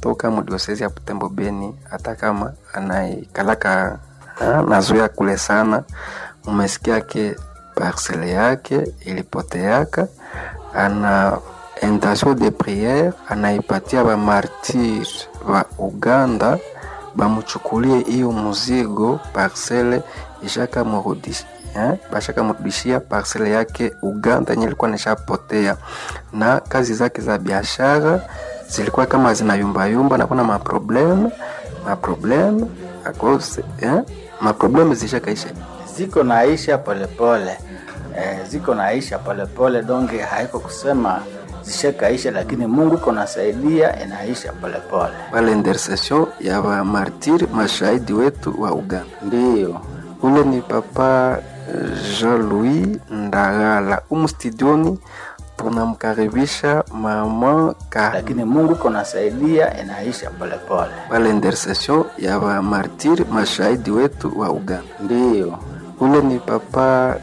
anatoka mudiosezi ya Butembo Beni, hata kama anaikalaka nazoea kule sana, mumesikia ke parcele yake ilipoteaka, ana intention de priere anaipatia ba martir wa Uganda bamuchukulie hiyo muzigo parcele ishaka murudishia eh, bashaka mrudishia parcele yake Uganda yenye ilikuwa nishapotea, na kazi zake za biashara zilikuwa kama zinayumbayumba na kuna maprobleme maprobleme akose eh, maprobleme zishakaisha ziko naisha polepole eh, ziko naisha polepole donge haiko kusema zishakaisha, lakini Mungu iko nasaidia inaisha polepole. pale intercession ya wa martir mashahidi wetu wa Uganda. Ndiyo Ule ni papa Jean-Louis Ndagala umu studioni, tunamkaribisha mama ka lakini Mungu iko nasaidia inaisha polepole. pale intercession ya wa martir mashahidi wetu wa Uganda. Ndiyo Ule ni papa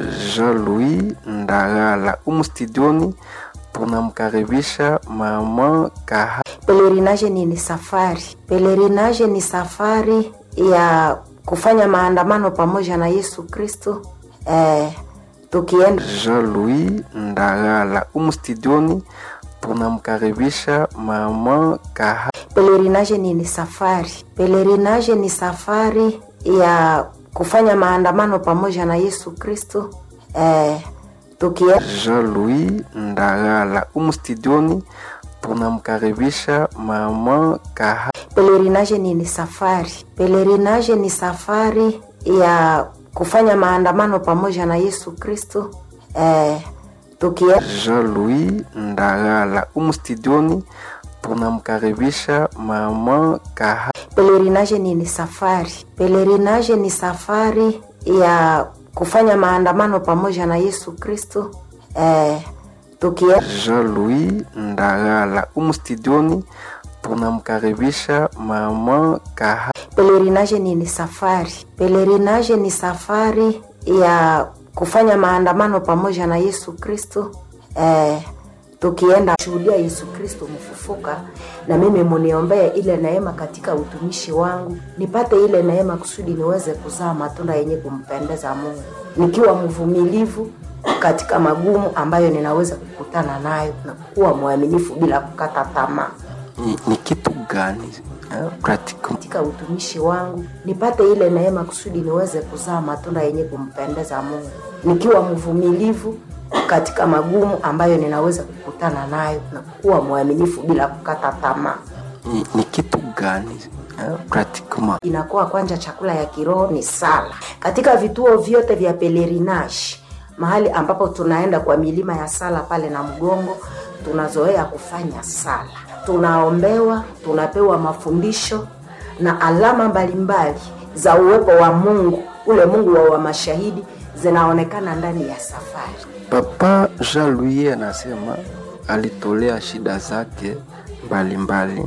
Jean-Louis Ndagala umu studioni, tunamkaribisha mama ka Pelerinage ni, ni safari. Pelerinage ni safari ya kufanya maandamano pamoja na Yesu Kristo eh, tukienda Jean-Louis Ndagala umu studioni, tunamkaribisha mama ka Pelerinage ni, ni safari. Pelerinage ni safari ya kufanya maandamano pamoja na Yesu Kristo eh, tukienda Jean-Louis Ndagala umu studioni, tunamkaribisha mama ka Pelerinage ni, ni safari. Pelerinage ni safari ya kufanya maandamano pamoja na Yesu Kristo eh, tukienda Jean-Louis Ndagala umu studioni, tunamkaribisha mama ka Pelerinage ni, ni safari. Pelerinage ni safari ya kufanya maandamano pamoja na Yesu Kristo eh, tukienda Jean-Louis Ndagala umu studioni, tunamkaribisha mama ka Pelerinage ni, ni safari. Pelerinage ni safari ya kufanya maandamano pamoja na Yesu Kristo eh, tukienda shuhudia Yesu Kristo mfufuka, na mimi muniombee ile neema katika utumishi wangu, nipate ile neema kusudi niweze kuzaa matunda yenye kumpendeza Mungu, nikiwa mvumilivu katika magumu ambayo ninaweza kukutana nayo na kuwa mwaminifu bila kukata tamaa ni, ni kitu gani eh, pratiquement katika utumishi wangu nipate ile neema kusudi niweze kuzaa matunda yenye kumpendeza Mungu, nikiwa mvumilivu katika magumu ambayo ninaweza kukutana nayo na kuwa mwaminifu bila kukata tamaa. ni, ni kitu gani eh, pratiquement Inakuwa kwanja chakula ya kiroho ni sala. Katika vituo vyote vya pelerinage, mahali ambapo tunaenda kwa milima ya sala pale na mgongo, tunazoea kufanya sala, tunaombewa, tunapewa mafundisho na alama mbalimbali za uwepo wa Mungu, ule Mungu wa, wa mashahidi zinaonekana ndani ya safari. Papa Jean-Louis anasema alitolea shida zake mbalimbali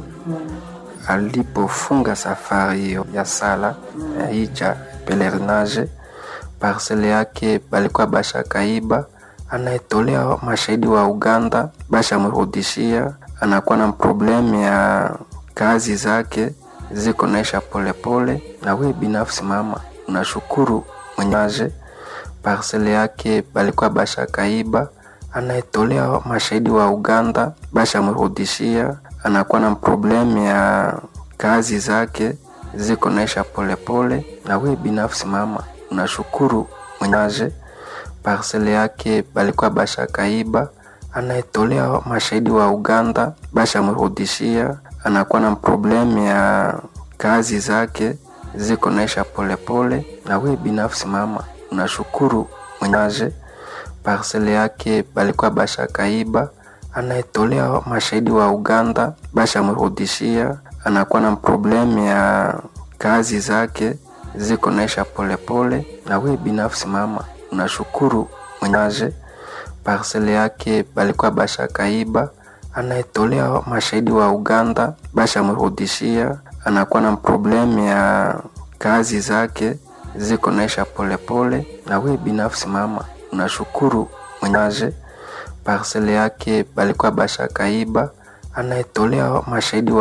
alipofunga safari hiyo ya sala ya hija pelerinage. Parcele yake balikuwa bashakaiba, anaitolea mashahidi wa Uganda, bashamrudishia. Anakuwa na problemu ya kazi zake ziko naisha polepole, na we binafsi mama unashukuru mwenyewe parcele yake balikuwa bashakaiba, anaitolea mashahidi wa Uganda, bashamrudishia. Anakuwa na problemu ya kazi zake ziko naisha polepole, na we binafsi mama unashukuru mwenyewe parcele yake balikuwa bashakaiba, anaitolea mashahidi wa Uganda, bashamrudishia. Anakuwa na problemu ya kazi zake ziko naisha polepole, na we binafsi mama unashukuru mwenyewe parcele yake balikuwa bashakaiba, anaitolea mashahidi wa Uganda, bashamrudishia. Anakuwa na problemu ya kazi zake ziko naisha polepole, na we binafsi mama unashukuru mwenyewe parcele yake balikuwa bashakaiba, anaitolea mashahidi wa Uganda, bashamrudishia. Anakuwa na problemu ya kazi zake ziko naisha polepole, na we binafsi mama unashukuru mwenyewe parcele yake balikuwa bashakaiba, anaitolea mashahidi wa